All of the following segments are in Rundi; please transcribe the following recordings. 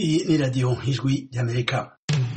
Iyi ni radiyo ijwi ry'amerika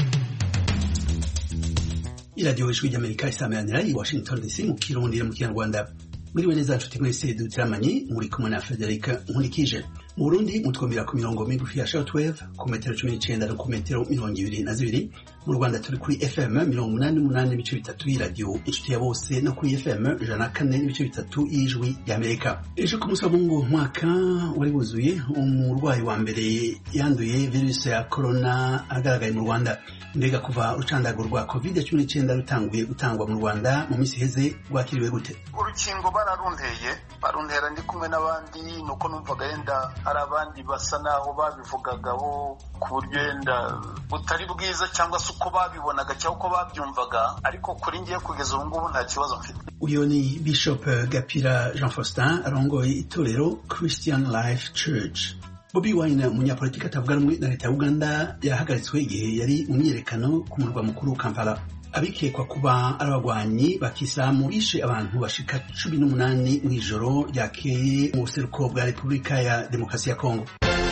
iradiyo ijwi ry'amerika isameranira i washington dc mu kirundi no mu kinyarwanda mwiriwe neza nshuti mwese dutiramanye muri kumwe na frederic nkurikije mu burundi mutwumvira ku mirongo migufi ya shortwave ku metero cumi n'icenda no ku metero mirongo ibiri na zibiri mu rwanda turi kuri fm mirongo umunani n'umunani n'ibice bitatu y'iradiyo inshuti ya bose no kuri fm ijana na kane n'ibice bitatu y'ijwi ry'amerika ejo ku munsi wa mungu umwaka wari wuzuye umurwayi wa mbere yanduye virusi ya korona agaragaye mu rwanda mbega kuva urucandago rwa covid cumi n'icyenda rutanguye gutangwa mu rwanda mu minsi iheze rwakiriwe gute urukingo bararunteye baruntera ndi kumwe n'abandi nuko numvaga yenda hari abandi basa naho babivugagaho ku buryo yenda butari bwiza cyangwa se uko babibonaga cyangwa uko babyumvaga ariko kuri ngiye kugeza ubu ngubu nta kibazo mfite uyu ni bishop gapira jean faustin arongoye itorero christian life church bobi wine umunyapolitiki atavuga rumwe na leta ya uganda yahagaritswe igihe yari mu myiyerekano ku murwa mukuru kampala abikekwa kuba ari abagwanyi ba kisilamu bishe abantu bashika cumi n'umunani mu ijoro ryakeye mu buseruko bwa repubulika ya demokarasi ya kongo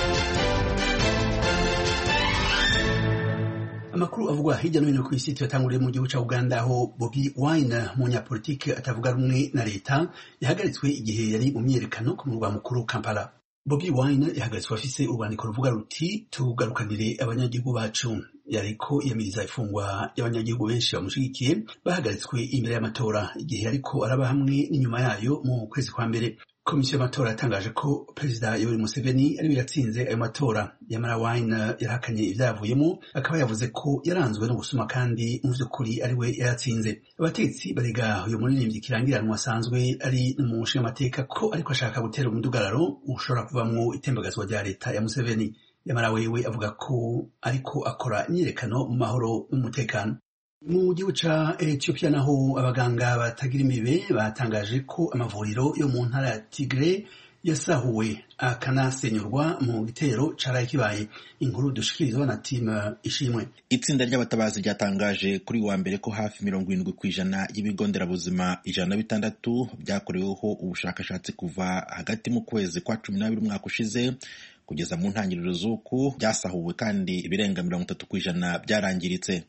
amakuru avugwa hirya no hino ku isi tuyatanguriye mu gihugu cya uganda aho bobi wine umunyapolitiki atavuga rumwe na leta yahagaritswe igihe yari mu myiyerekano ku murwa mukuru kampala bobi wine yahagaritswe afise urwandiko ruvuga ruti tugarukanire abanyagihugu bacu yariko yamiriza ifungwa y'abanyagihugu benshi bamushigikiye bahagaritswe imbere y'amatora igihe ariko araba hamwe n'inyuma yayo mu kwezi kwa mbere komisiyo y'amatora yatangaje ko perezida yoweri museveni ariwe yatsinze ayo matora yamara wine yarahakanye ivyavuyemo akaba yavuze ko yaranzwe no gusuma kandi mu vy'ukuri ariwe yayatsinze abatetsi barega uyu muririmbyi kirangiranwa asanzwe ari umushingamateka ko ariko ashaka gutera umudugararo ushobora kuvamwo itembagazwa rya leta ya museveni yamara wewe avuga ko ariko akora imyiyerekano mu mahoro n'umutekano mu gihugu ca Ethiopia naho abaganga batagira imibe batangaje ko amavuriro yo mu ntara ya Tigre yasahuwe akanasenyurwa mu gitero caraye kibaye inkuru dushikirizwa na timu ishimwe itsinda ry'abatabazi ryatangaje kuri wa mbere ko hafi mirongo irindwi ku ijana y'ibigo nderabuzima ijana na bitandatu byakoreweho ubushakashatsi kuva hagati mu kwezi kwa cumi n'abiri umwaka ushize kugeza mu ntangiriro z'uku byasahuwe kandi ibirenga mirongo itatu ku ijana byarangiritse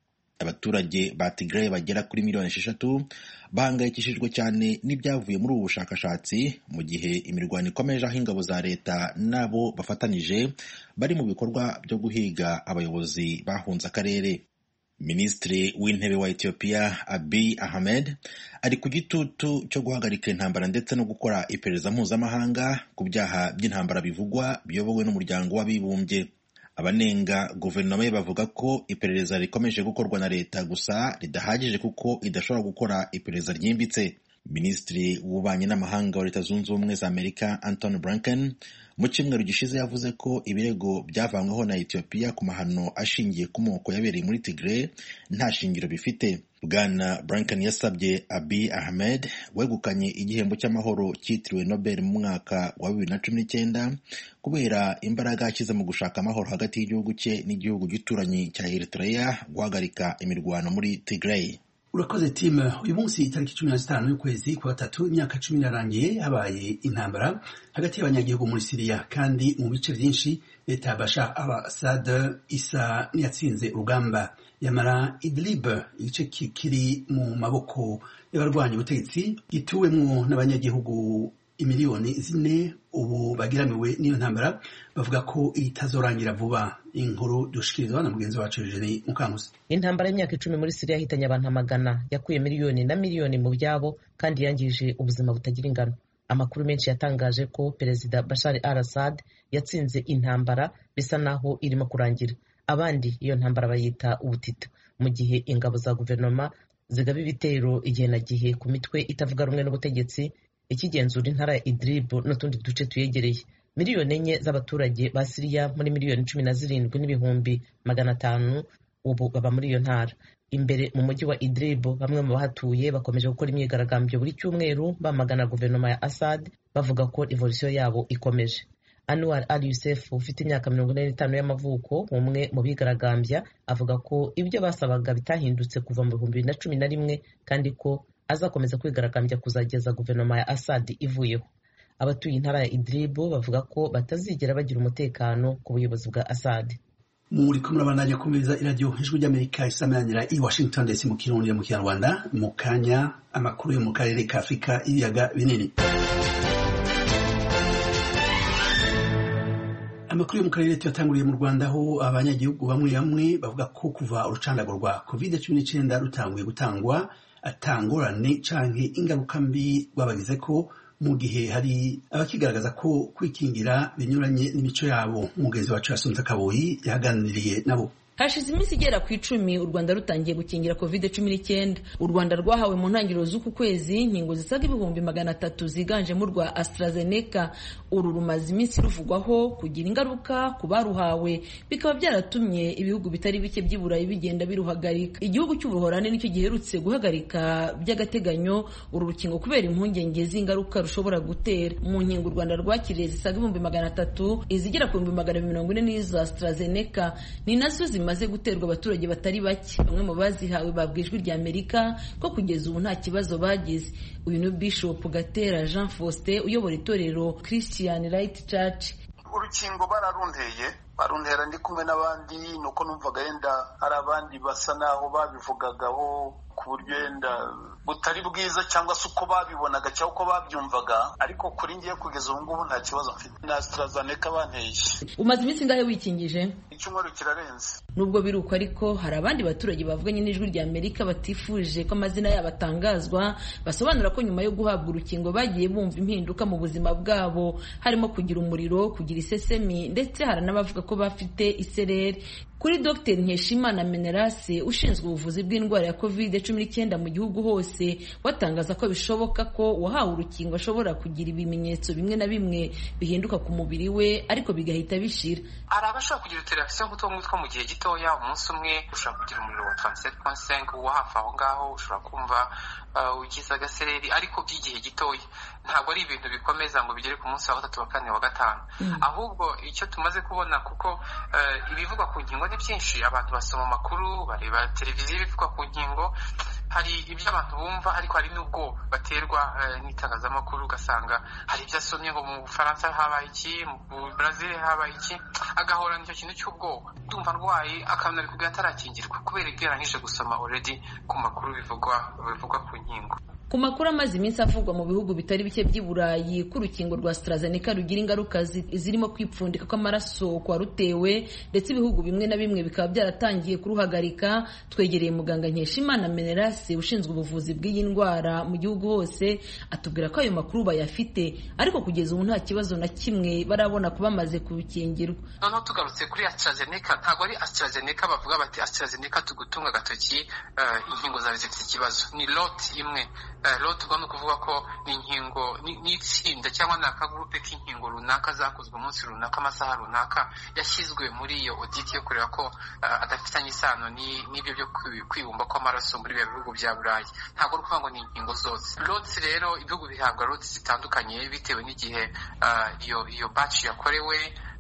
abaturage ba Tigray bagera kuri miliyoni esheshatu bahangayikishijwe cyane n'ibyavuye muri ubu bushakashatsi mu gihe imirwano ikomeje aho ingabo za leta nabo bafatanyije bari mu bikorwa byo guhiga abayobozi bahunze akarere minisitiri w'intebe wa Ethiopia Abiy Ahmed ari ku gitutu cyo guhagarika intambara ndetse no gukora iperereza mpuzamahanga ku byaha by'intambara bivugwa biyobowe n'umuryango w'abibumbye abanenga guverinoma ye bavuga ko iperereza rikomeje gukorwa na leta gusa ridahagije kuko idashobora gukora iperereza ryimbitse minisitiri w'ububanyi n'amahanga wa leta zunze ubumwe za amerika anton blinken mu cyumweru gishize yavuze ko ibirego byavanyweho na ethiopia ku mahano ashingiye ku moko yabereye muri tigre nta shingiro bifite bwana blinken yasabye abi ahmed wegukanye igihembo cy'amahoro cyitiriwe nobel mu mwaka wa bibiri na cumi n'icyenda kubera imbaraga yashyize mu gushaka amahoro hagati y'igihugu cye n'igihugu gituranyi cya eritrea guhagarika imirwano muri tigray urakoze timu uyu munsi itariki cumi na zitanu y'ukwezi kwa gatatu imyaka cumi irarangiye habaye intambara hagati y'abanyagihugu muri siriya kandi mu bice byinshi leta ya bashar al assad isa n'iyatsinze urugamba yamara idlib igice kiri mu maboko y'abarwanya ubutegetsi gituwemwo n'abanyagihugu imiliyoni zine ubu bagiramiwe n'iyo ntambara bavuga ko itazorangira vuba inkuru dushikirizwa na mugenzi wacu Eugenie Mukankusi intambara y'imyaka icumi muri Siriya yahitanye abantu amagana yakuye miliyoni na miliyoni mu byabo kandi yangije ubuzima butagira ingano amakuru menshi yatangaje ko perezida Bashar al-Assad yatsinze intambara bisa naho irimo kurangira abandi iyo ntambara bayita ubutita mu gihe ingabo za guverinoma zigaba ibitero igihe na gihe ku mitwe itavuga rumwe n'ubutegetsi ikigenzura intara ya Idlib n'utundi duce tuyegereye miliyoni enye z'abaturage ba Siriya muri miliyoni cumi na zirindwi n'ibihumbi magana atanu ubu baba muri iyo ntara imbere mu mujyi wa Idlib bamwe mu bahatuye bakomeje gukora imyigaragambyo buri cyumweru bamagana guverinoma ya Assad bavuga ko revolisiyo yabo ikomeje Anwar al Yusuf ufite imyaka mirongo ine n'itanu y'amavuko umwe mu bigaragambya avuga ko ibyo basabaga bitahindutse kuva mu bihumbi bibiri na cumi na rimwe kandi ko azakomeza kwigaragambya kuzageza guverinoma ya Assad ivuyeho abatuye intara ya idlibu bavuga ko batazigera bagira umutekano ku buyobozi bwa assad muri kumwe n'abandanya kumviriza iradiyo ijwi ry'amerika isamanira i washington ndetse mu kirundi mu kinyarwanda mu kanya amakuru yo mu karere ka afurika y'ibiyaga binini amakuru yo mu karere tuyatanguriye mu rwanda aho abanyagihugu bamwe bamwe bavuga ko kuva urucandago rwa covid cumi n'icyenda rutanguye gutangwa atangorane canke ingaruka mbi rwabagize ko mu gihe hari abakigaragaza ko kwikingira binyuranye n'imico yabo umugenzi wacu yasunze akaboyi yaganiriye nabo hashize iminsi igera ku icumi u rwanda rutangiye gukingira covid cumi n'icyenda u rwanda rwahawe mu ntangiriro z'uku kwezi inkingo zisaga ibihumbi magana atatu ziganjemo urwa AstraZeneca uru rumaze iminsi ruvugwaho kugira ingaruka ku baruhawe bikaba byaratumye ibihugu bitari bike by'i burayi bigenda biruhagarika igihugu cy'ubuhorane nicyo giherutse guhagarika by'agateganyo uru rukingo kubera impungenge z'ingaruka rushobora gutera mu nkingo u rwanda rwakiriye zisaga ibihumbi magana atatu izigera ku bihumbi magana mirongo ine n'izo AstraZeneca ni nazo zimaze guterwa abaturage batari bake bamwe mu bazihawe babwiye ijwi rya amerika ko kugeza ubu nta kibazo bagize uyu ni bishop gatera jean faustin uyobora itorero christian right church urukingo bararunteye baruntera ndi kumwe n'abandi nuko numvaga yenda hari abandi basa naho babivugagaho ku buryo yenda butari bwiza cyangwa se uko babibonaga cyangwa uko babyumvaga ariko kuri ngiye kugeza ubu ngubu nta kibazo mfite na AstraZeneca banteye umaze iminsi ingahe wikingije icyumweru kirarenze nubwo biri uko ariko hari abandi baturage bavuganye n'ijwi rya amerika batifuje ko amazina yabo atangazwa basobanura ko nyuma yo guhabwa urukingo bagiye bumva impinduka mu buzima bwabo harimo kugira umuriro kugira isesemi ndetse hari n'abavuga ko bafite isereri kuri dr nkeshimana menerase ushinzwe ubuvuzi bw'indwara ya covid cumi n'icyenda mu gihugu hose watangaza ko bishoboka ko uwahawe urukingo ashobora kugira ibimenyetso bimwe na bimwe bihinduka ku mubiri we ariko bigahita bishira hari abashobora kugira utureragisiyo nk'utwo ngutwo mu gihe gitoya umunsi umwe ushobora kugira umuriro wa taransiferi ponsenke wo hafi aho ngaho ushobora kumva ugize agasereri ariko by'igihe gitoya ntabwo ari ibintu bikomeza ngo bigere ku munsi wa gatatu wa kane wa gatanu ahubwo icyo tumaze kubona kuko ibivugwa ku nkingo ni byinshi abantu basoma amakuru bareba televiziyo ibivugwa ku nkingo hari ibyo abantu bumva ariko hari n'ubwoba baterwa n'itangazamakuru ugasanga hari ibyo asomye ngo mu bufaransa habaye iki mu brazil habaye iki agahorana icyo kintu cy'ubwoba ndumva arwaye akabona bikubwira atarakingirwa kubera ibyo yarangije gusoma already ku makuru bivugwa bivugwa ku nkingo ku makuru amaze iminsi avugwa mu bihugu bitari bike by'i burayi ko urukingo rwa AstraZeneca rugira ingaruka zirimo kwipfundika kw'amaraso kwa rutewe ndetse ibihugu bimwe na bimwe bikaba byaratangiye kuruhagarika twegereye muganga nkeshimana menerase ushinzwe ubuvuzi bw'iyi ndwara mu gihugu hose atubwira ko ayo makuru bayafite ariko kugeza ubu nta kibazo na kimwe barabona kuba bamaze kubikingirwa noneho tugarutse kuri AstraZeneca ntabwo ari AstraZeneca bavuga bati AstraZeneca tugutunga agatoki inkingo zawe zifite ikibazo ni lot imwe rero tugomba kuvuga ko ni inkingo n'itsinda cyangwa ni akagurupe k'inkingo runaka zakozwe umunsi runaka amasaha runaka yashyizwe muri iyo oditi yo kureba ko adafitanye isano n'ibyo byo kwibumba kw'amaraso muri biba bihugu bya burayi ntabwo ari ukuvuga ngo ni inkingo zose loti rero ibihugu bihabwa loti zitandukanye bitewe n'igihe iyo iyo baci yakorewe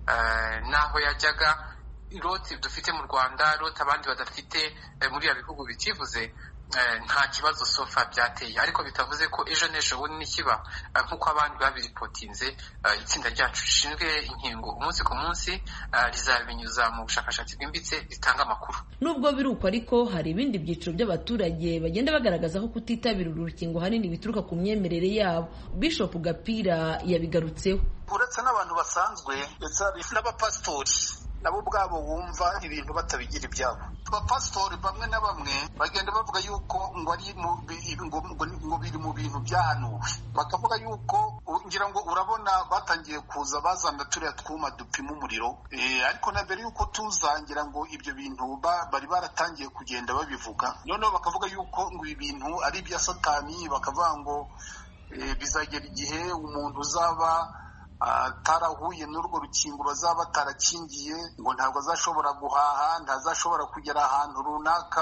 n'aho yajyaga loti dufite mu rwanda loti abandi badafite muri ibi bihugu bitivuze nta kibazo sofa byateye ariko bitavuze ko ejo n'ejo bundi nikiba nk'uko abandi babiripotinze itsinda ryacu rishinzwe inkingo umunsi ku munsi rizabinyuza mu bushakashatsi bwimbitse ritanga amakuru nubwo biri uko ariko hari ibindi byiciro by'abaturage bagenda bagaragaza ko kutitabira uru rukingo hanini bituruka ku myemerere yabo bishop gapira yabigarutseho uretse n'abantu basanzwe ndetse n'abapasitori nabo ubwabo wumva ibintu batabigira ibyabo abapasitori bamwe na bamwe bagenda bavuga yuko ngo ari ngo biri mu bintu byahanuwe bakavuga yuko ngira ngo urabona batangiye kuza bazana turiya twuma dupima umuriro ariko na mbere yuko tuza ngira ngo ibyo bintu bari baratangiye kugenda babivuga noneho bakavuga yuko ngo ibi bintu ari ibya satani bakavuga ngo bizagera igihe umuntu uzaba atarahuye n'urwo rukingo bazaba batarakingiye ngo ntabwo azashobora guhaha ntazashobora kugera ahantu runaka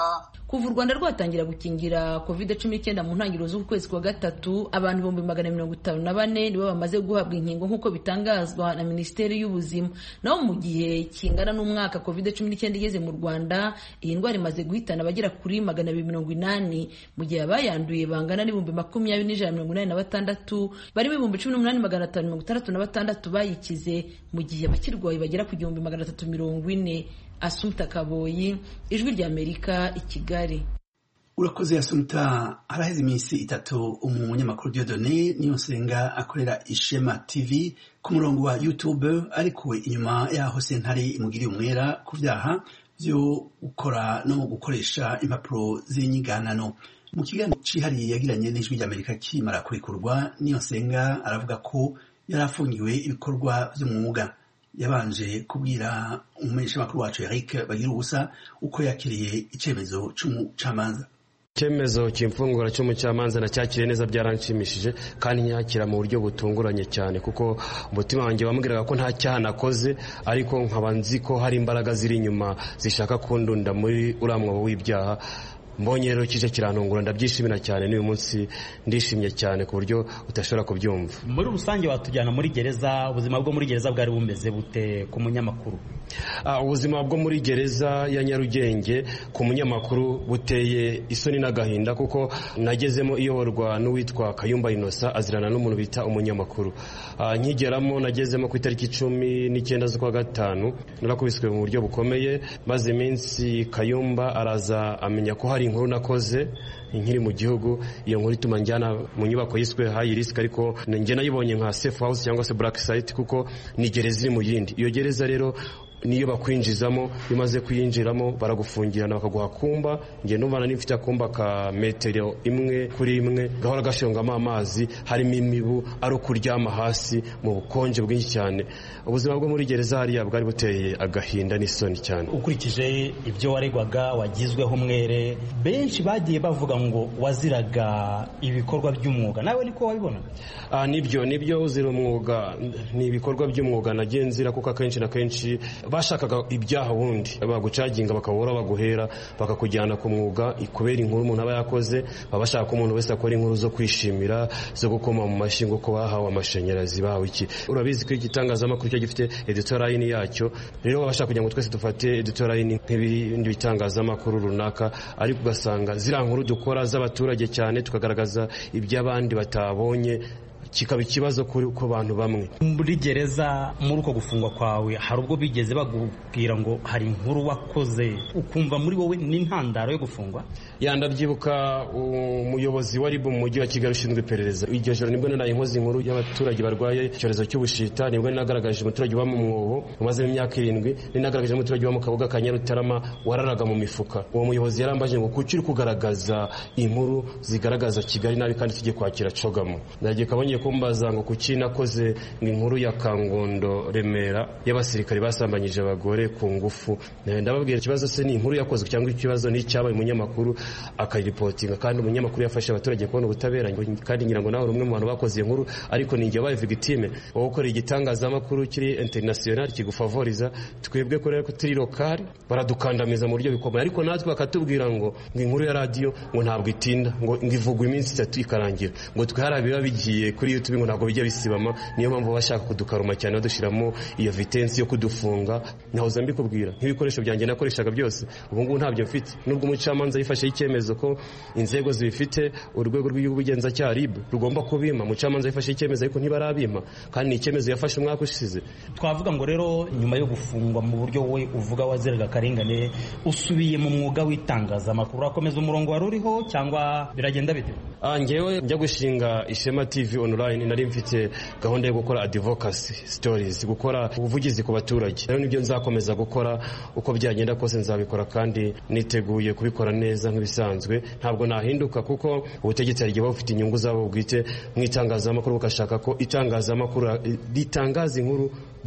kuva u rwanda rwatangira gukingira covid cumi n'icyenda mu ntangiriro z'uku kwezi kwa gatatu abantu ibihumbi magana mirongo itanu na bane nibo bamaze guhabwa inkingo nk'uko bitangazwa na minisiteri y'ubuzima naho mu gihe kingana n'umwaka covid cumi n'icyenda igeze mu rwanda iyi ndwara imaze guhitana abagera kuri magana abiri mirongo inani mu gihe abayanduye bangana n'ibihumbi makumyabiri n'ijana mirongo inani na batandatu barimo ibihumbi cumi n'umunani magana atanu mirongo itandatu na batandatu bayikize mu gihe abakirwaye bagera ku gihumbi magana atatu mirongo ine asumta kaboyi ijwi ry'amerika i kigali urakoze yasumta haraheze iminsi itatu umunyamakuru diodone niyo nsenga akorera ishema tv ku murongo wa youtube arikuwe inyuma yaho sentare imugiriye umwera ku byaha byo gukora no gukoresha impapuro z'inyiganano mu kiganiro cyihariye yagiranye n'ijwi ry'amerika kimara kurekurwa niyo nsenga aravuga ko yari afungiwe ibikorwa by'umwuga yabanje kubwira umumenyeshamakuru wacu Eric bagira ubusa uko yakiriye icyemezo cy'umucamanza icyemezo cy'imfungura cy'umucamanza nacyakiriye neza byaranshimishije kandi nyakira mu buryo butunguranye cyane kuko umutima wanjye wambwiraga ko nta cyaha nakoze ariko nkaba nzi ko hari imbaraga ziri inyuma zishaka kundunda muri uriya mwobo w'ibyaha mbonye rero kije kirantungura ndabyishimira cyane n'uyu munsi ndishimye cyane ku buryo utashobora kubyumva muri rusange watujyana muri gereza ubuzima bwo muri gereza bwari bumeze bute ku munyamakuru ubuzima bwo muri gereza ya nyarugenge ku munyamakuru buteye isoni n'agahinda kuko nagezemo iyoborwa n'uwitwa kayumba inosa azirana n'umuntu bita umunyamakuru nkigeramo nagezemo ku itariki icumi n'icyenda z'ukwa gatanu narakubiswe mu buryo bukomeye maze iminsi kayumba araza amenya ko hari inkuru nakoze nkiri mu gihugu iyo nkuru ituma njyana mu nyubako yiswe hayi risiki ariko njye nayibonye nka safe house cyangwa se black site kuko ni gereza iri mu yindi iyo gereza rero niyo bakwinjizamo iyo umaze kuyinjiramo baragufungirana bakaguha kumba njye numva nari mfite akumba ka metero imwe kuri imwe gahora gashongamo amazi harimo imibu ari ukuryama hasi mu bukonje bwinshi cyane ubuzima bwo muri gereza hariya bwari buteye agahinda n'isoni cyane ukurikije ibyo waregwaga wagizweho umwere benshi bagiye bavuga ngo waziraga ibikorwa by'umwuga nawe niko wabibona nibyo nibyo uzira umwuga ni ibikorwa by'umwuga nagiye nzira kuko akenshi na kenshi bashakaga ibyaha wundi bagucaginga bakabura baguhera bakakujyana ku mwuga kubera inkuru umuntu aba yakoze baba bashaka ko umuntu wese akora inkuru zo kwishimira zo gukoma mu mashyi ngo ko bahawe amashanyarazi bahawe iki urabizi ko igitangazamakuru cyo gifite editorayini yacyo rero baba bashaka kugira ngo twese dufate editorayini nk'ibindi bitangazamakuru runaka ariko ugasanga ziriya nkuru dukora z'abaturage cyane tukagaragaza iby'abandi batabonye kikaba ikibazo kuri ku bantu bamwe muri gereza muri uko gufungwa kwawe hari ubwo bigeze bakubwira ngo hari inkuru wakoze ukumva muri wowe n'intandaro yo gufungwa yandabyibuka umuyobozi wa ribu mu mujyi wa kigali ushinzwe iperereza iryo joro nibwo naraye inkozi inkuru y'abaturage barwaye icyorezo cy'ubushita nibwo nagaragaje umuturage uba mu mwobo umazemo imyaka irindwi ninagaragaje umuturage uba mu kabuga ka nyarutarama wararaga mu mifuka uwo muyobozi yarambaje ngo kuki uri kugaragaza inkuru zigaragaza kigali nabi kandi tujye kwakira cogamo ndagiye kabonye kumbaza ngo kuki nakoze inkuru ya kangondo remera y'abasirikare basambanyije abagore ku ngufu ndababwira ikibazo se ni inkuru yakozwe cyangwa ikibazo ni icyabaye umunyamakuru akayiripotinga kandi umunyamakuru yafashe abaturage kubona ubutabera kandi ngira ngo nawe uri umwe mu bantu bakoze iyo nkuru ariko ni igihe wabaye victime wowe ukorera igitangazamakuru kiri international kigufavoriza twebwe ko rero turi lokali baradukandamiza mu buryo bikomeye ariko natwe bakatubwira ngo ngo inkuru ya radiyo ngo ntabwo itinda ngo ivugwa iminsi itatu ikarangira ngo twe hari biba bigiye kuri youtube ngo ntabwo bijya bisibama niyo mpamvu bashaka kudukaruma cyane badushyiramo iyo vitensi yo kudufunga nahoza mbikubwira nk'ibikoresho byanjye nakoreshaga byose ubu ngubu ntabyo mfite nubwo umucamanza yifasheho icyemezo ko inzego zibifite urwego rw'ubugenzacyaha rib rugomba kubima umucamanza yifashe icyemezo ariko ntibarabima kandi ni icyemezo yafashe umwaka ushize twavuga ngo rero nyuma yo gufungwa mu buryo we uvuga waziraga akarengane usubiye mu mwuga w'itangazamakuru urakomeza umurongo wari uriho cyangwa biragenda bite ngewe njya gushinga ishema tv online nari mfite gahunda yo gukora advocacy stories gukora ubuvugizi ku baturage rero nibyo nzakomeza gukora uko byagenda kose nzabikora kandi niteguye kubikora neza nk'ibisanzwe ntabwo nahinduka kuko ubutegetsi hari igihe buba bufite inyungu zabo bwite mu itangazamakuru bugashaka ko itangazamakuru ritangaza inkuru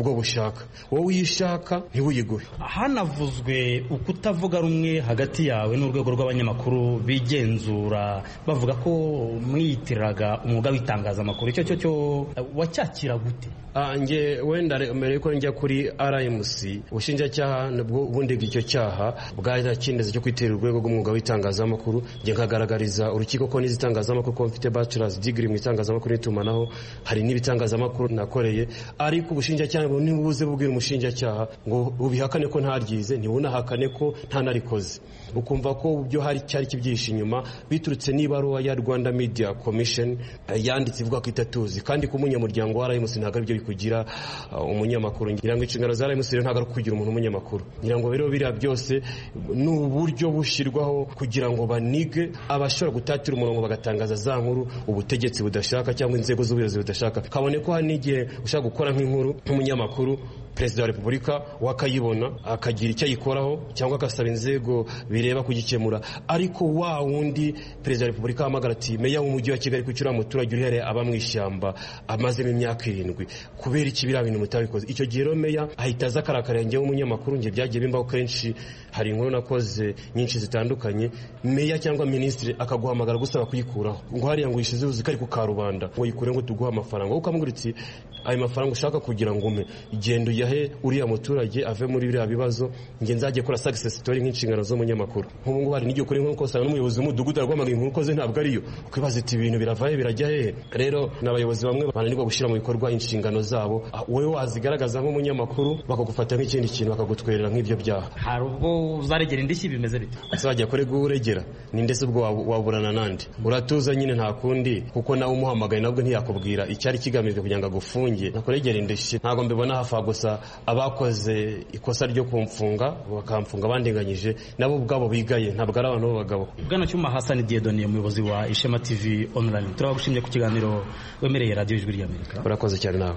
bwo bushaka wowe iyo ushaka ntiwuyiguhe hanavuzwe ukutavuga rumwe hagati yawe n'urwego rw'abanyamakuru bigenzura bavuga ko mwiyitiriraga umwuga w'itangazamakuru icyo cyo cyo wacyakira gute nge wenda mbere yuko njya kuri rmc ubushinjacyaha ubundi icyo cyaha bwarakindeze cyo kwitirira urwego rw'umwuga w'itangazamakuru njye nkagaragariza urukiko ko n'izi itangazamakuru ko mfite bachelors degree mu itangazamakuru n'itumanaho hari n'ibitangazamakuru nakoreye ariko ubushinjacyaha ntibuze bubwira umushinjacyaha ngo ubihakane ko ntaryize ntibunahakane ko ntanarikoze ukumva ko byo hari cyari kibyihishe inyuma biturutse n'ibaruwa ya rwanda media commission yanditse ivuga ko itatuzi kandi ku munyamuryango wa rmc ntabwo aribyo bikugira umunyamakuru ngira ngo inshingano za rmc rero ntabwo ari kugira umuntu umunyamakuru ngira ngo rero biriya byose ni uburyo bushyirwaho kugira ngo banige abashobora gutatira umurongo bagatangaza za nkuru ubutegetsi budashaka cyangwa inzego z'ubuyobozi budashaka kabone ko hari n'igihe ushaka gukora nk'inkuru nk'umunyamakuru perezida wa repubulika wakayibona akagira icyo ayikoraho cyangwa agasaba inzego bireba kugikemura ariko wa wundi perezida wa repubulika ahamagara ati meya w'umujyi wa kigali kuki uriya muturage uhereye aba mu ishyamba amazemo imyaka irindwi kubera iki biriya bintu mutabikoze icyo gihe rero meya ahita aza akarakarira njyewe umunyamakuru njye byagiye bimbaho kenshi hari inkuru nakoze nyinshi zitandukanye meya cyangwa minisitiri akaguhamagara gusaba kuyikuraho ngo hariya ngo uyishyize uzi ko ari ku karubanda ngo yikure ngo tuguhe amafaranga wowe ukamubwira uti ayo mafaranga ushaka kugira ngo ume genda uyahe uriya muturage ave muri biriya bibazo njye nzajye kora success story nk'inshingano z'umunyamakuru nk'ubu ngubu hari n'igihe ukora inkuru ukosanga n'umuyobozi w'umudugudu araguhamagara inkuru ukoze ntabwo ariyo ukibaza iti ibintu biravahe birajya hehe rero ni abayobozi bamwe bananirwa gushyira mu bikorwa inshingano zabo wowe wazigaragaza nk'umunyamakuru bakagufata nk'ikindi kintu bakagutwerera nk'ibyo byaha hari ubwo uzaregera indishyi bimeze bite uzajya kure uregera ni ndetse ubwo waburana nandi uratuza nyine nta kundi kuko nawe umuhamagaye nabwo ntiyakubwira icyari kigamijwe kugira ngo agufunge nakuregera indishyi ntabwo mbibona hafa gusa abakoze ikosa ryo kumfunga bakamfunga bandinganyije nabo ubwabo bigaye ntabwo ari abantu b'abagabo bwana cyuma hasani diedoni umuyobozi wa ishema tv online turabagushimye ku kiganiro wemereye radiyo ijwi ry'amerika urakoze cyane nawe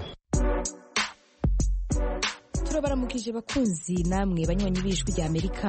turabaramukije bakunzi namwe banywanyi b'ijwi ry'amerika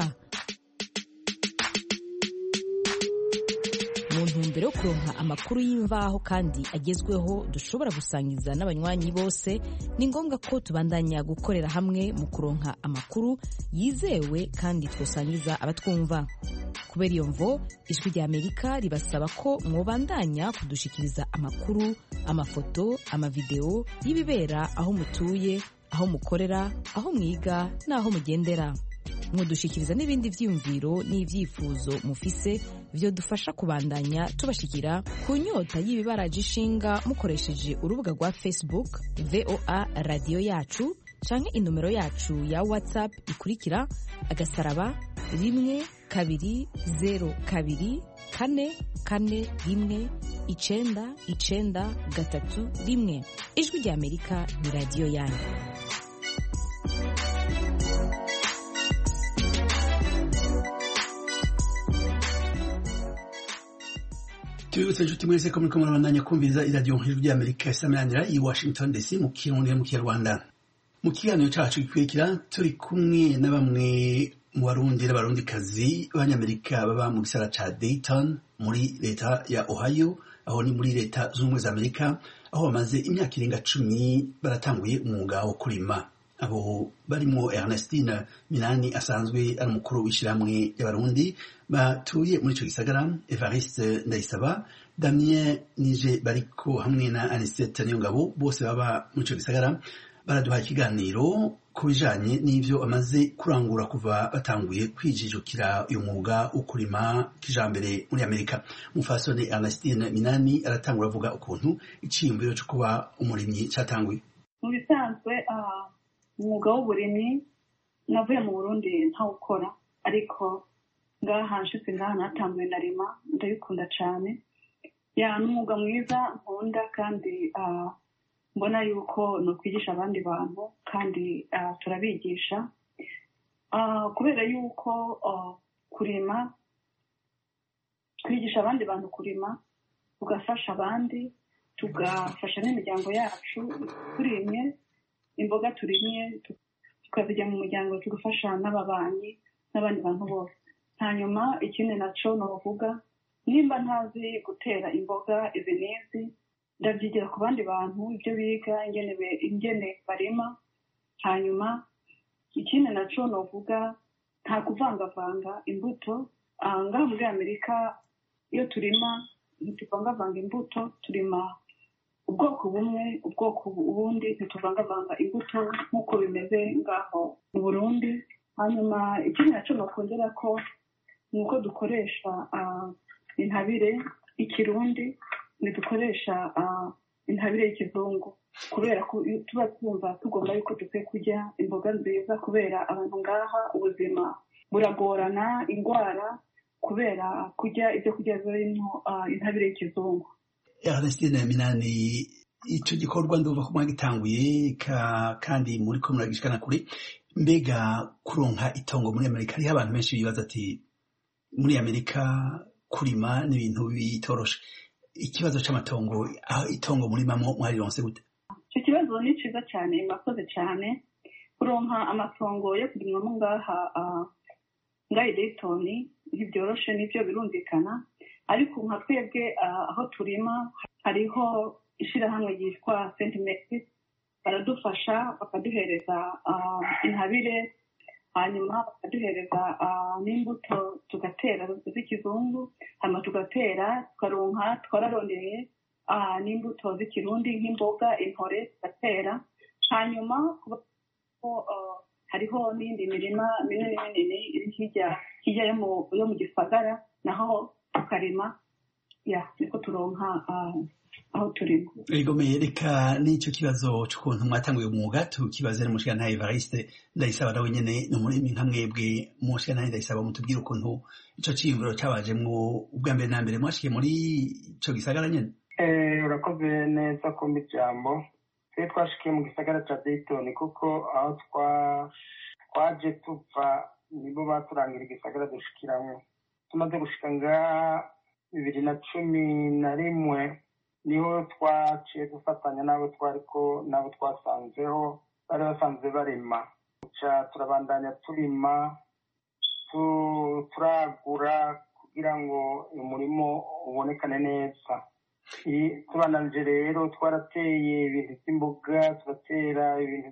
mu ntumbero yo kuronka amakuru y'imvaho kandi agezweho dushobora gusangiza n'abanywanyi bose ni ngombwa ko tubandanya gukorera hamwe mu kuronka amakuru yizewe kandi twasangiza abatwumva kubera iyo mvo ijwi ry'amerika ribasaba ko mwobandanya kudushikiriza amakuru amafoto amavidewo y'ibibera aho mutuye aho mukorera aho mwiga n'aho mugendera mudushikiriza n'ibindi byiyumviro n'ibyifuzo mufise byo dufasha kubandanya tubashikira ku nyota y'ibibaraje ishinga mukoresheje urubuga rwa facebook voa radiyo yacu canke inomero yacu ya whatsapp ikurikira agasaraba rimwe kabiri zero kabiri kane kane rimwe icenda icenda gatatu rimwe ijwi ry'amerika ni radiyo yanyu tubibutse inshuti mwese ko muriko murabandanya kumviriza iradiyo nkuru ry'amerika isameranira i washington dc mu kirundi mu kinyarwanda mu kiganiro cacu gikurikira turi kumwe na bamwe mu barundi n'abarundikazi b'abanyamerika baba mu gisara ca dayton muri leta ya ohio aho ni muri leta z'ubumwe za amerika aho bamaze imyaka irenga cumi baratanguye umwuga wo kurima abo barimo ernestine minani asanzwe ari umukuru w'ishyirahamwe y'abarundi batuye muri ico gisagara evariste ndayisaba damien nije bariko hamwe na anisete niyongabo bose baba muri ico gisagara baraduha ikiganiro ku bijanye n'ivyo amaze kurangura kuva batanguye kwijijukira uyu mwuga wo kurima kijambere muri amerika umufasoni ernestine minani aratangura avuga ukuntu iciyumviro co kuba umurimyi catanguye mu bisanzwe umwuga w'uburimyi navuye mu burundi ntawukora ariko ngaha nshitse ngaha natanguye narima ndabikunda cane ya n'umwuga mwiza nkunda kandi mbona yuko ni ukwigisha abandi bantu kandi turabigisha kubera yuko kurima twigisha abandi bantu kurima tugafasha abandi tugafasha n'imiryango yacu turimye imboga turimye tukazijya mu muryango tugafasha n'ababanyi n'abandi bantu bose hanyuma ikindi naco ni uvuga nimba ntazi gutera imboga izi n'izi ndabyigira ku bandi bantu ibyo biga ingene barima hanyuma ikindi naco novuga nta kuvangavanga imbuto Ah, ngaha muri amerika iyo turima ntituvangavanga imbuto turima ubwoko bumwe ubwoko ubundi ntituvangavanga imbuto nk'uko bimeze ngaho mu burundi hanyuma ikindi naco nokongera ko ni uko dukoresha ah, intabire y'ikirundi ntidukoresha ah, intabire y'ikizungu kubera ko iyo tuba twumva tugomba yuko dukwiye kurya imboga nziza kubera abantu ngaha ubuzima buragorana indwara kubera kurya ibyo kurya birimo ah, intabire y'ikizungu Ernestine Minani ico gikorwa ndumva ko mwagitanguye ka- kandi muri ko muragishikana kure mbega kuronka itongo muri Amerika hariho abantu benshi bibaza ati muri Amerika kurima ni ibintu bitoroshe ikibazo c'amatongo aho itongo murimamwo mwarironse gute icyo kibazo ni cyiza cyane murakoze cyane kuronka amatongo yo kurimwamo ngaha ah, ngaha i dayitoni ntibyoroshe nibyo birumvikana ariko nka twebwe ah, aho turima hariho ishyirahamwe ryitwa senti mesi baradufasha bakaduhereza ah, intabire hanyuma bakaduhereza ah, n'imbuto tugatera z'ikizungu hanyuma tugatera tukaronka twararondeye ah, n'imbuto z'ikirundi nk'imboga intore tugatera hanyuma kuba ko ah, hariho n'indi mirima minini minini iri hirya hirya yo mu- yo mu gisagara naho tukarima ya niko turonka ah, aho turima Igomeye reka n'ico kibazo c'ukuntu mwatanguye umwuga tukibaze n'umushikirantahe Evariste Ndayisaba nawe nyene ni umurimi nka mwebwe umushikirantahe Ndayisaba mutubwire ukuntu ico ciyumviro cabajemwo ubwa mbere na mbere mwashikiye muri ico gisagara nyene Eh, urakoze neza kumva ijambo twe twashikiye mu gisagara ca dayitoni kuko aho twa twaje tuva nibo baturangira igisagara dushikiramwo tumaze gushika ngaha bibiri na cumi na rimwe niho twaciye dufatanya n'abo twariko n'abo twasanzeho bari basanzwe barima ca turabandanya turima tu- turagura kugira ngo umurimo ubonekane neza I- tubananje rero twarateye ibintu by'imboga turatera ibintu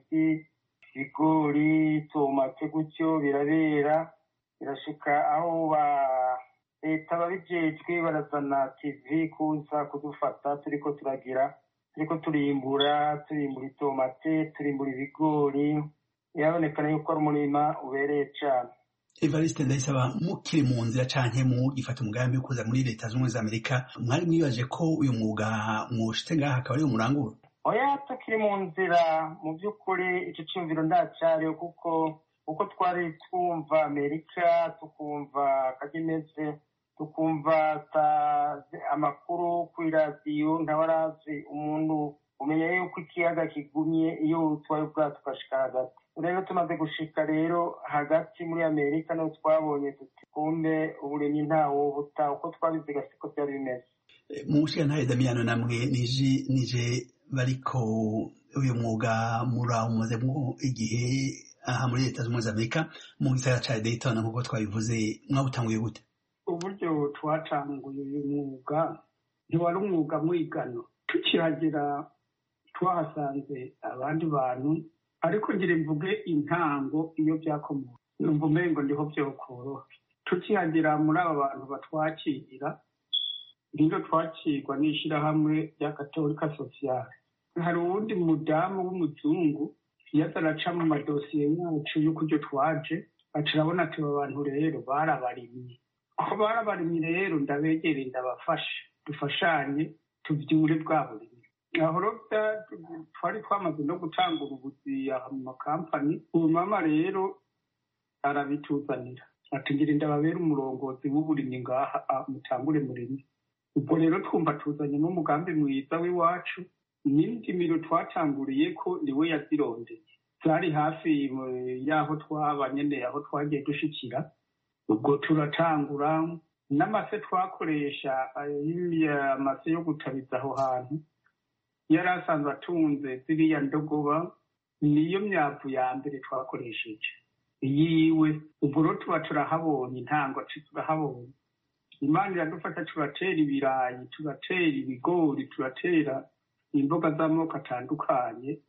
by'ibigori tomate gutyo birabera birashika aho ba leta babijejwe barazana tv kuza kudufata turiko turagira turiko turimbura turimbura itomate turimbura ibigori birabonekana yuko ari umurima ubereye cane Evariste Ndayisaba mukiri mu nzira canke mugifata umugambi wo kuza muri leta z'ubumwe za Amerika mwari mwibaje ko uyu mwuga mwoshitse ngaha akaba ariwo murangura oya tukiri mu nzira mu by'ukuri icyo cyumviro ndacyariho kuko uko twari twumva amerika tukumva akagimeze tukumva ta- amakuru kuri radiyo ntabarazi umuntu umenya yuko ikiyaga kigumye iyo utwaye ubwato ugashika hagati rero tumaze gushika rero hagati muri amerika niho twabonye tuti kumbe uburimyi ntawo buta uko twabiziga siko byari bimeze mu mushikirantahe Damiyano namwe nije nije bariko uyu mwuga murawumazemwo igihe aha muri leta z'ubumwe za Amerika mu gisagara ca Dayton nk'uko twabivuze mwawutanguye gute uburyo twatanguye uyu mwuga ntiwari umwuga mwigano tukihagera twahasanze abandi bantu ariko ngira mvuge intango iyo byakomoka numva umengo ndiho byokoroha tukihagera muri aba bantu batwakira rero twakirwa n'ishyirahamwe rya katolika sosiyale hari uwundi mudamu w'umuzungu yaza araca mu madosiye yacu y'ukuryo twaje aca arabona ati aba bantu rero barabarimye aho barabarimye rero ndabegereye ndabafashe dufashanye tubyure bwa burimyi aho rero bya- twari twamaze no gutangura ubuzi aha mu makampani ubu mama rero arabituzanira ati ngira ndababera umurongozi w'uburimyi ngaha ah, mutangure murimi ubwo rero twumva tuzanye n'umugambi mwiza w'iwacu n'indimiro twatanguriye ko niwe yazirondeye zari hafi mu- y'aho twaba nyene aho twagiye dushikira ubwo turatangura n'amase twakoresha ayo amase yo gutabiza aho hantu yari asanzwe atunze ziriya ndogoba niyo myavu ya mbere twakoresheje yiwe ubwo rero tuba turahabonye intango ci turahabonye imana iradufasha turatera ibirayi turatera ibigori turatera imboga z'amoko atandukanye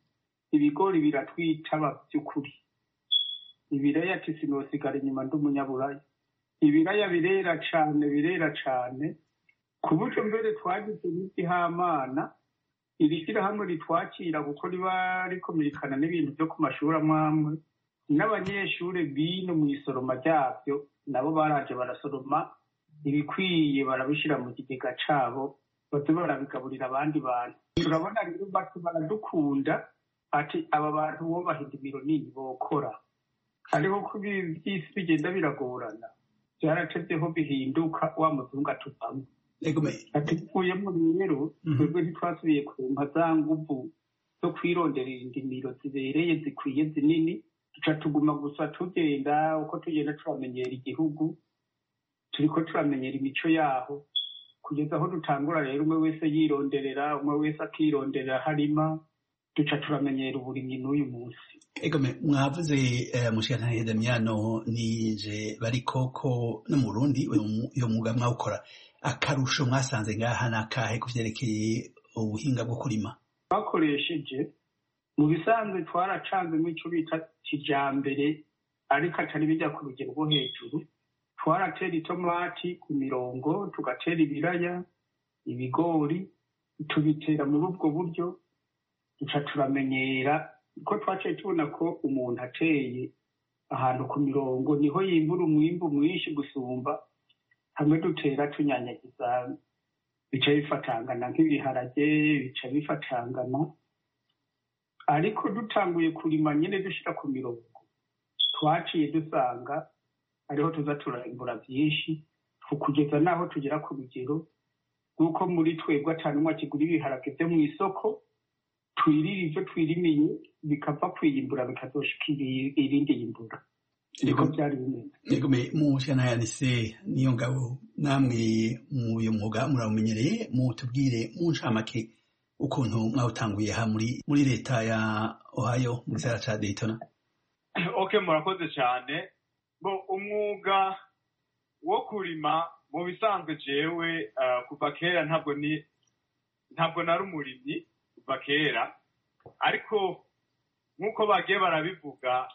ibigori biratwitaba by'ukuri ibiraya ati sinosigara inyuma ndi umunyaburaya ibiraya birera cane birera cane ku buryo mbere twagize n'igihamana iri shyirahamwe ritwakira kuko riba rikomekana n'ibintu byo ku mashuri amwe amwe n'abanyeshuri bino mu isoroma ryabyo nabo baraje barasoroma ibikwiye barabishyira mu kigega cabo baze barabigaburira abandi bantu turabona rero bati baradukunda ati aba bantu bubaha indimiro nini bokora hariho ko by'isi bigenda biragorana byaratevyeho bihinduka wa muzungu atuvamo ati bivuyemo rero twebwe ntitwasubiye kumpa za nguvu zo kwironderera indimiro zibereye zikwiye zinini duca tuguma gusa tugenda uko tugenda turamenyera igihugu turiko turamenyera imico yaho kugeza aho dutangura rero umwe wese yironderera umwe wese akironderera harima duca turamenyera uburimyi n'uyu munsi egome mwavuze mushikantare damiyano nije bariko ko no mu burundi uyo mwuga mwawukora akarusho mwasanze ngaha ni akahe ku vyerekeye ubuhinga bwo kurima twakoresheje mu bisanzwe twaracanzemo ico bita kijambere ariko atari bijya ku rugero rwo hejuru twaratera itomati ku mirongo tugatera ibiraya ibigori tubitera muri ubwo buryo duca turamenyera ko twaciye tubona ko umuntu ateye ahantu ku mirongo niho yimbura umwimbu mwinshi gusumba hamwe dutera tunyanyagiza bica bifatangana nk'ibiharage bica bifatangana ariko dutanguye kurima nyine dushyira ku mirongo twaciye dusanga ariho tuza turarimbura byinshi kugeza n'aho tugera ku rugero rw'uko muri twebwe atanumwe kigura ibiharage byo mu isoko twirira ibyo twirimiye bikava kwiyimbura bikazoshika irindi yimbura niko byari bimeze egome mushanayanise niyo ngabo namwe mu uyu mwuga murawumenyereye mutubwire mu ncamake ukuntu mwawutanguye ha muri muri leta ya ohio mu gisagara ca daytona okay murakoze cyane bo umwuga wo kurima mu bisanzwe jewe kuva kera ntabwo ni ntabwo nari umurimyi kuva kera ariko nk'uko bagiye barabivuga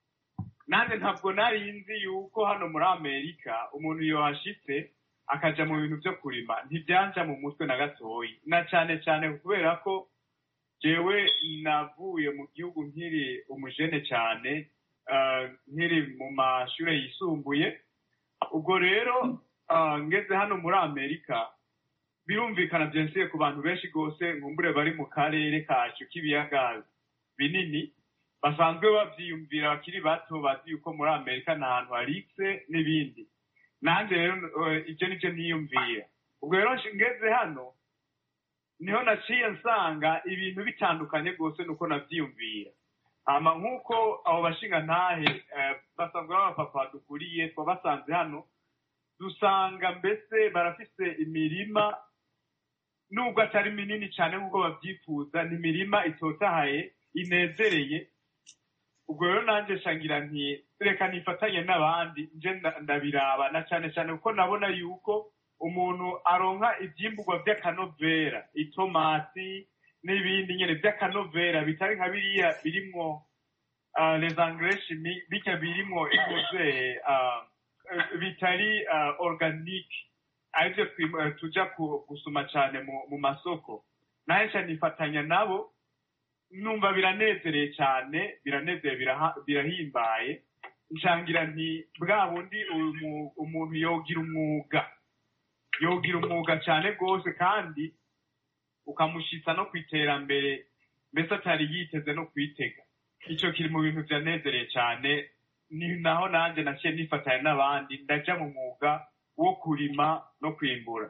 nanjye ntabwo nari nzi yuko hano muri amerika umuntu yohashitse akaja mu bintu byo kurima ntibyanja mu mutwe na gatoyi na cyane cyane kubera ko jewe navuye mu gihugu nkiri umujene cyane nkiri mu mashuri yisumbuye ubwo rero ngeze hano muri amerika birumvikana byensiye ku bantu benshi rwose nkumbure bari mu karere kacu k'ibiyaga binini basanzwe babyiyumvira bakiri bato bazi yuko muri amerika nta hantu harikse n'ibindi nanjye rero ibyo nibyo niyumvira ubwo rero ngeze hano niho naciye nsanga ibintu bitandukanye rwose nuko nabyiyumvira hama nk'uko abo bashinga ntahe basanzwe b'abapapa dukuriye twabasanze hano dusanga mbese barafise imirima nubwo atari minini cyane nk'uko babyifuza ni imirima itotahaye inezereye ubwo rero nanjye shangira nti reka nifatanye n'abandi nje ndabiraba na cyane cyane kuko nabona yuko umuntu aronka ibyimburwa by'akanovera itomati n'ibindi nyine by'akanovera bitari nka biriya birimwo les engrais chimiques bitya birimwo ikoze bitari organique aribyo tuja gusuma cyane mu masoko nahenshi nifatanya nabo numva biranezereye cyane biranezereye birahimbaye nshangira nti bwa bundi umuntu yogira umwuga yogira umwuga cyane rwose kandi ukamushyitsa no ku iterambere mbese atari yiteze no kwitega icyo kiri mu bintu byanezereye cyane ni naho nanjye naciye nifatanya n'abandi ndajya mu mwuga wo kurima no kwimbura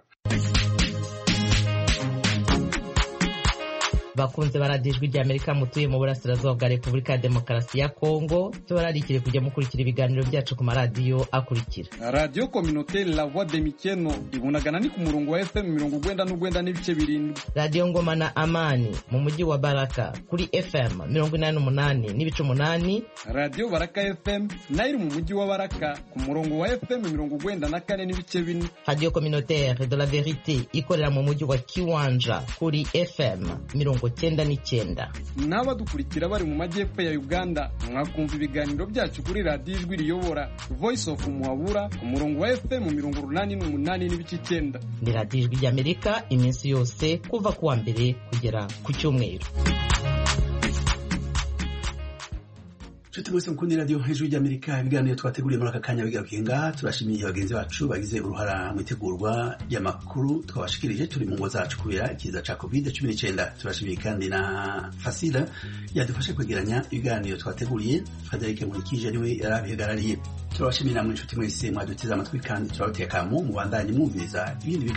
bakunze baradijwe rya amerika mutuye mu burasirazuba bwa repubulika ya demokarasi ya kongo tubararikire kujya mukurikira ibiganiro byacu ku maradiyo akurikira radiyo kominote la voix de mikeno ibunagana ni ku murongo wa fm mirongo ugwenda n'ugwenda n'ibice birindwi radiyo ngoma na amani mu mujyi wa baraka kuri fm mirongo inani n'umunani n'ibice umunani radiyo baraka fm nayo iri mu mujyi wa baraka ku murongo wa fm mirongo ugwenda na kane n'ibice bine radiyo communautaire de la verite ikorera mu mujyi wa kiwanja kuri fm mirongo mirongo cyenda n'icyenda n'abadukurikira bari mu majyepfo ya uganda mwakumva ibiganiro byacu kuri radiyo ijwi riyobora voice of muhabura ku murongo wa fm mirongo urunani n'umunani n'ibice icyenda ni radiyo ijwi ry'amerika iminsi yose kuva ku wa mbere kugera ku cyumweru nshuti mwese mukunda radiyo hejuru ry'amerika ibiganiro twateguriye muri aka kanya bigarukiye ngaha turashimiye bagenzi bacu bagize uruhara mu itegurwa ry'amakuru twabashikirije turi mu ngo zacu kubera ikiza cya covid cumi n'icyenda turashimiye kandi na fasila yadufashe kwegeranya ibiganiro twateguriye frederic nkurikije niwe yari abihagarariye turabashimiye namwe inshuti mwese mwaduteze amatwi kandi turabateka mu mubandanye mwumviriza ibindi